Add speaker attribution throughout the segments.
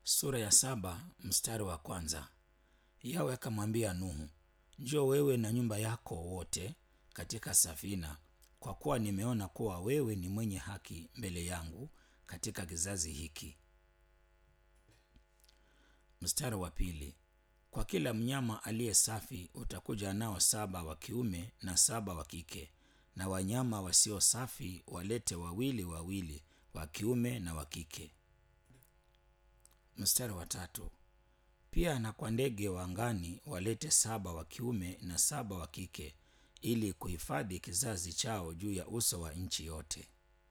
Speaker 1: sura ya saba mstari wa kwanza. Yawe akamwambia Nuhu, njoo wewe na nyumba yako wote katika safina, kwa kuwa nimeona kuwa wewe ni mwenye haki mbele yangu katika kizazi hiki. Mstari wa pili. Kwa kila mnyama aliye safi utakuja nao saba wa kiume na saba wa kike, na wanyama wasio safi walete wawili wawili, wa kiume na wa kike. Mstari wa tatu. Pia na kwa ndege wa angani walete saba wa kiume na saba wa kike, ili kuhifadhi kizazi chao juu ya uso wa nchi yote.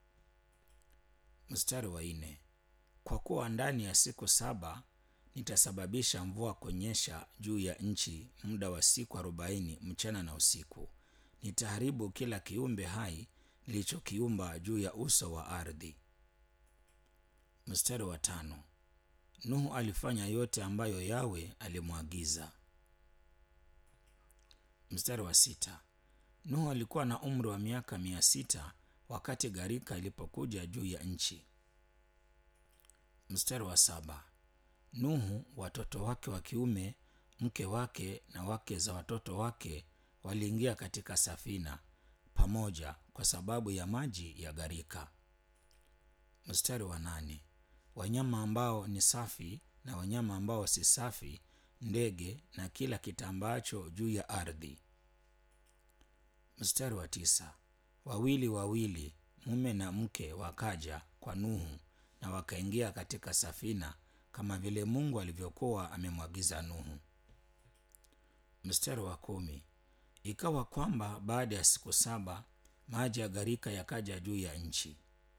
Speaker 1: Mstari wa nne. Kwa kuwa ndani ya siku saba nitasababisha mvua kunyesha juu ya nchi muda wa siku arobaini mchana na usiku. Nitaharibu kila kiumbe hai nilichokiumba juu ya uso wa ardhi. Mstari wa tano. Nuhu alifanya yote ambayo Yawe alimwagiza. Mstari wa sita. Nuhu alikuwa na umri wa miaka mia sita wakati gharika ilipokuja juu ya nchi. Mstari wa saba. Nuhu, watoto wake wa kiume, mke wake na wake za watoto wake waliingia katika safina pamoja kwa sababu ya maji ya gharika. Mstari wa nane. Wanyama ambao ni safi na wanyama ambao si safi, ndege na kila kitambaacho juu ya ardhi. Mstari wa tisa. Wawili wawili, mume na mke, wakaja kwa Nuhu na wakaingia katika safina kama vile Mungu alivyokuwa amemwagiza Nuhu. Mstari wa kumi. Ikawa kwamba baada ya siku saba maji ya gharika yakaja juu ya nchi.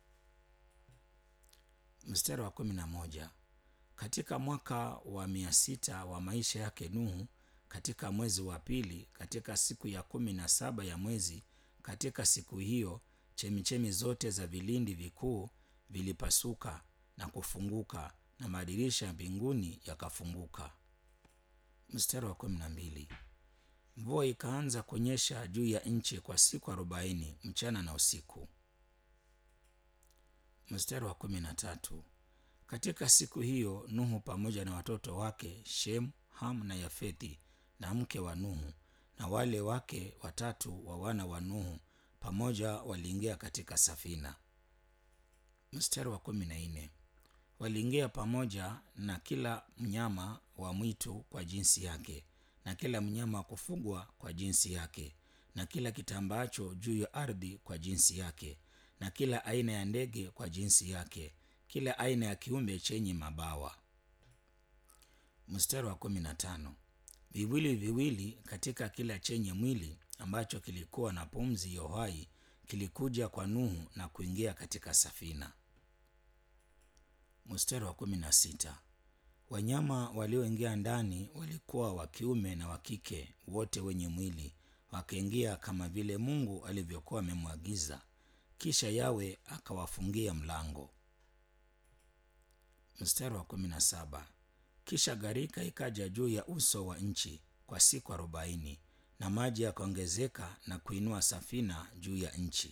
Speaker 1: Mstari wa kumi na moja. Katika mwaka wa mia sita wa maisha yake Nuhu, katika mwezi wa pili, katika siku ya kumi na saba ya mwezi, katika siku hiyo chemichemi zote za vilindi vikuu vilipasuka na kufunguka na madirisha ya mbinguni yakafunguka. Mstari wa kumi na mbili. Mvua ikaanza kunyesha juu ya nchi kwa siku arobaini mchana na usiku. Mstari wa kumi na tatu. Katika siku hiyo Nuhu pamoja na watoto wake Shem, Ham na Yafethi na mke wa Nuhu na wale wake watatu wa wana wa Nuhu pamoja waliingia katika safina. Mstari wa kumi na nne. Waliingia pamoja na kila mnyama wa mwitu kwa jinsi yake na kila mnyama wa kufugwa kwa jinsi yake na kila kitambaacho juu ya ardhi kwa jinsi yake na kila aina ya ndege kwa jinsi yake, kila aina ya kiumbe chenye mabawa. Mstari wa kumi na tano. Viwili viwili katika kila chenye mwili ambacho kilikuwa na pumzi ya uhai kilikuja kwa Nuhu na kuingia katika safina. Mstari wa kumi na sita. Wanyama walioingia ndani walikuwa wa kiume na wa kike, wote wenye mwili, wakaingia kama vile Mungu alivyokuwa amemwagiza. Kisha Yawe akawafungia mlango. Mstari wa kumi na saba. Kisha gharika ikaja juu ya uso wa nchi kwa siku arobaini na maji yakaongezeka na kuinua safina juu ya nchi.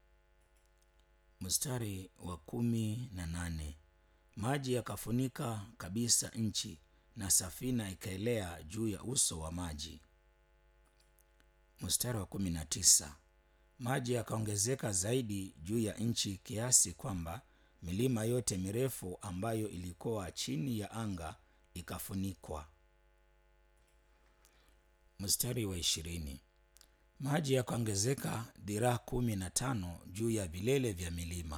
Speaker 1: Mstari wa kumi na nane. Maji yakafunika kabisa nchi na safina ikaelea juu ya uso wa maji. Mstari wa kumi na tisa. Maji yakaongezeka zaidi juu ya nchi kiasi kwamba milima yote mirefu ambayo ilikuwa chini ya anga ikafunikwa. Mstari wa ishirini. Maji yakaongezeka dhiraa kumi na tano juu ya vilele vya milima.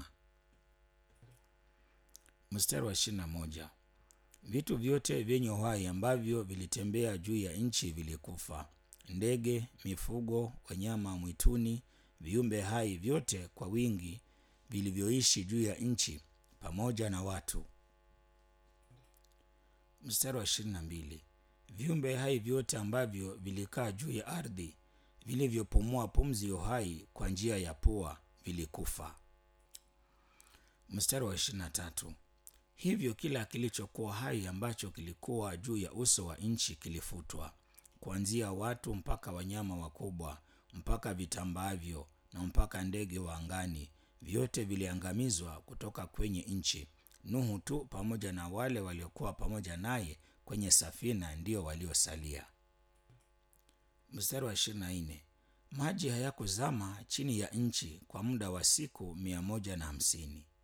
Speaker 1: Mstari wa ishirini na moja. Vitu vyote vyenye uhai ambavyo vilitembea juu ya nchi vilikufa, ndege, mifugo, wanyama mwituni, viumbe hai vyote kwa wingi vilivyoishi juu ya nchi, pamoja na watu. Mstari wa ishirini na mbili. Viumbe hai vyote ambavyo vilikaa juu ya ardhi vilivyopumua pumzi ya uhai kwa njia ya pua vilikufa. Mstari wa ishirini na tatu. Hivyo kila kilichokuwa hai ambacho kilikuwa juu ya uso wa nchi kilifutwa, kuanzia watu mpaka wanyama wakubwa mpaka vitambaavyo na mpaka ndege wa angani, vyote viliangamizwa kutoka kwenye nchi, nuhu tu pamoja na wale waliokuwa pamoja naye kwenye safina ndio waliosalia mstari wa ishirini na nne maji hayakuzama chini ya nchi kwa muda wa siku mia moja na hamsini